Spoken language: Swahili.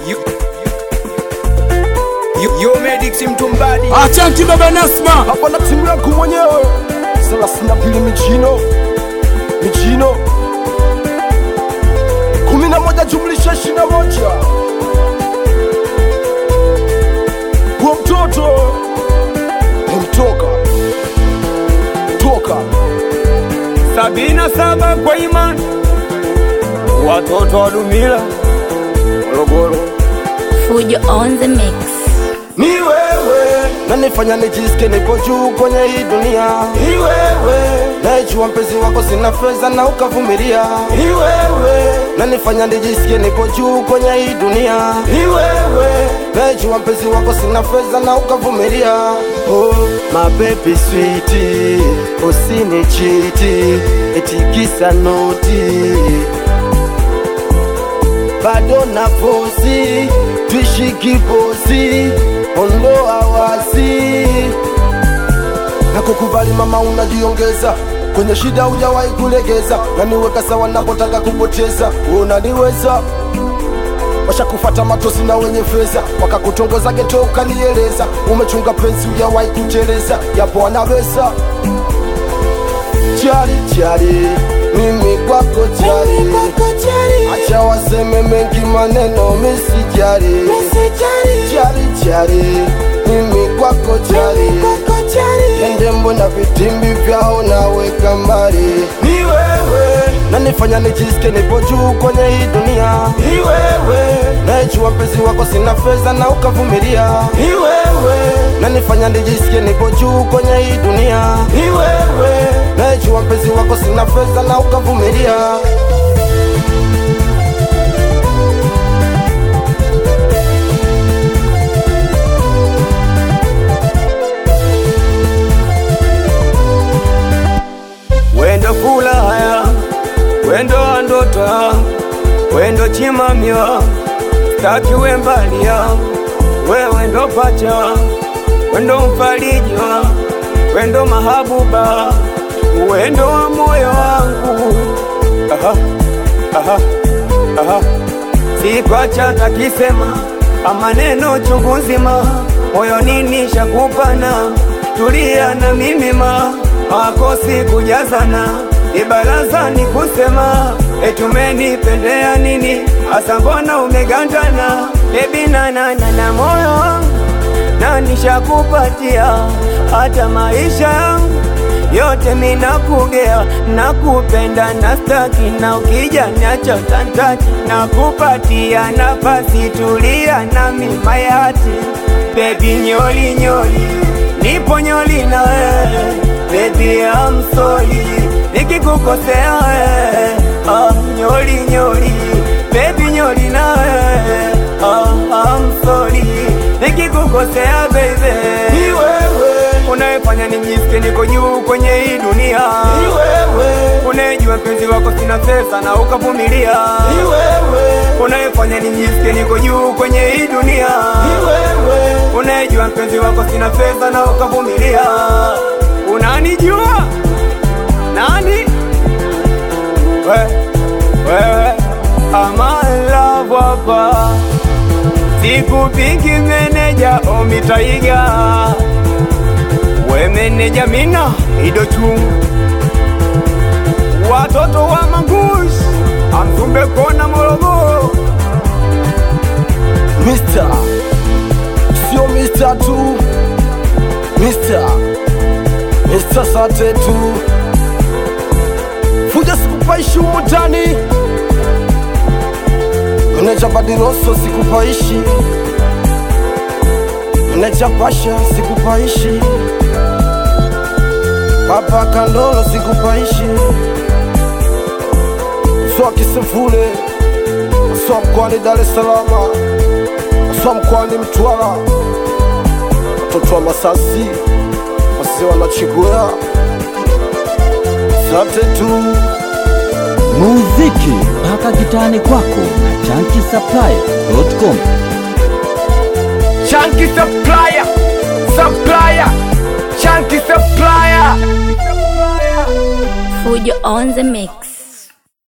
You, you, you medics mtumbadi Achanti baba Nasma, hapa na timu yangu mwenyewe thelathini na mbili michino michino kumi na moja jumlisha ishirini na moja huo mtoto umtoka toka sabini na saba kwa imani watoto wa Dumila Morogoro Fujo on the mix. ni wewe nanifanya nijisikie nipo juu kwenye hii dunia ni wewe naijua mpenzi wako sina fedha na ukavumilia ni wewe nanifanya nijisikie nipo juu kwenye hii dunia ni wewe naijua mpenzi wako sina fedha na ukavumilia oh, mabebi switi usinichiti etikisa noti bado na posi twishi kibosi ondoa wasi na kukubali mama unajiongeza kwenye shida hujawahi kulegeza naniweka sawa napotaka kupoteza unaniweza washakufata matosi na wenye fedha wakakutongoza geto ukanieleza umechunga penzi hujawahi kuteleza yapo anaweza chari chari mimi kwako chari acha waseme mengi maneno misijari chari chari mimi kwako chari ende mbona vitimbi vyao naweka mbali ni wewe nanifanya nijisikie nipo juu kwenye hii dunia ni wewe naijua mpenzi wako sina fedha na ukavumilia ni wewe nanifanya nijisikie nipo juu kwenye hii dunia ni wewe naijua mpenzi wako sina fedha na ukavumilia wendo kulaya wendo andota wendo chimamya staki wembalia wewe ndo pacha wendo mfalijwa wendo mahabuba wendo wa moyo wangu aha, aha, aha. sikwacha takisema amaneno chungu nzima moyo nini shakupana tulia na mimi ma makosi kujazana ibarazani kusema etumenipendea nini hasa mbona umegandana ebinanana na moyo wangu na nishakupatia hata maisha yangu yote minakugea nakupenda na staki na ukija niacha tantati nakupatia nafasi tulia na mimayati bebi nyoli nyoli nipo nyoli na wewe bebi amsoli nikikukosea wewe ah, nyoli nyoli bebi nyoli na wewe ah, amsoli nikikukosea baby ni wewe unayefanya nijisikie niko juu kwenye hii dunia ni wewe unayejua mpenzi wako sina pesa na ukavumilia ni wewe unayefanya nijisikie niko juu kwenye hii dunia ni wewe unayejua mpenzi wako sina pesa na ukavumilia unanijua nani we, wewe amalavu hapa sikupingi meneja omitaiga we meneja mina idochu watoto wa mangush amsumbe kona morogoro Mister, sio Mister tu, Mister, Mister sate tu, fuja sikupaishi humu ndani, meneja Badiroso sikupaishi, meneja Pasha sikupaishi, Papa Kandolo sikupaishi, swa Kisefule, swa mkoani Dar es Salaam swa mkoani Mtwara, watoto wa Masasi wasi wanachigwea sate tu muziki mpaka kitani kwako na chankisaplaya.com. Chunky supplier, supplier, chunky supplier. Fujo on the mix.